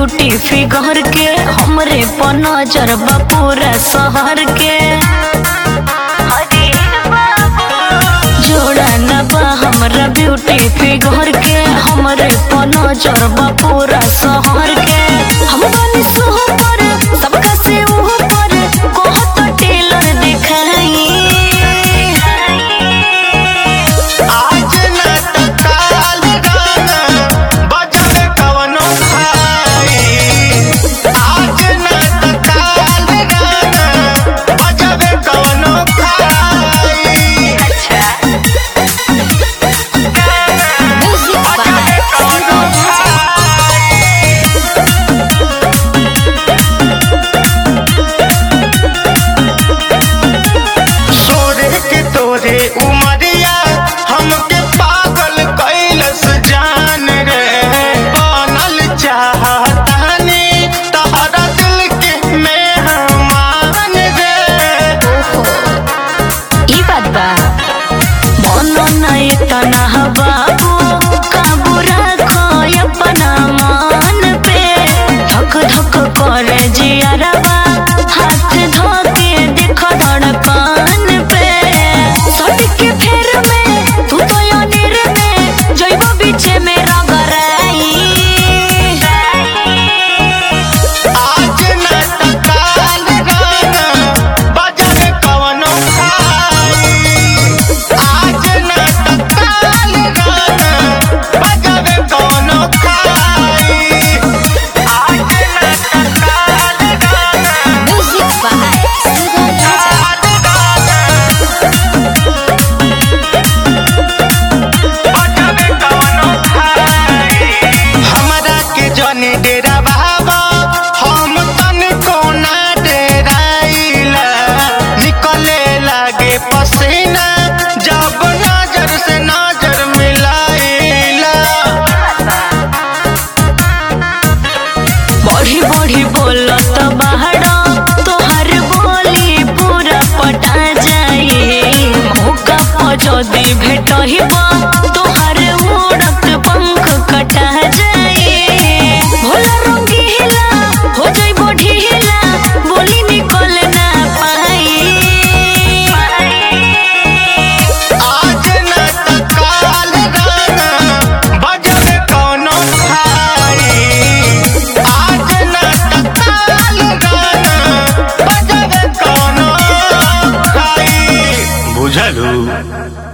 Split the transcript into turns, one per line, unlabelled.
beauty figure के हमरे पर नजर बा पूरा शहर के जोड़ा न बा हमरा ब्यूटी फिगर के हमरे पर नजर बा पूरा शहर के हम बानी सुपर सबका से ऊपर कहत टेलर दिखाई
आज न त काल गाना बजबे कवनो भाई आज न त काल गाना बजबे कवनो भाई बजबे कवनो सोरे के तोरे उमरिया हमके पागल कैलस जान रे बनल चाहतानी तहरा दिल के मेहमान रे
ई बात बा मनो नहीं तना बाबू काबू रखो अपना मान पे धक धक करे जियरबा हाथ धोके देखो धड़कन पे सट के फेर में तू तो अनिर में जइबो बीचे में रगराई
आज न त काल गाना बजबे कवनो भाई आज न त काल गाना बजबे कवनो भाई आज न त काल गाना
म्यूजिक बाय सुगम राजा
हमरा के जने डेरा बाबा हम तन कोना डेराइला निकले लागे पसीना जब नजर से नजर मिलाइला
बढ़ी बढ़ी बोलत बाहर तोहर बोली पूरा पटा जाई मौका पर जदी भेटहिब तोहर उड़त पंख कटा जाई भोला रंगीला हो जाइबो ढीला बोली निकल ना पाई
आज न त काल गाना बजबे कौनो भाई आज न त काल गाना बजबे कौनो भाई बुझलू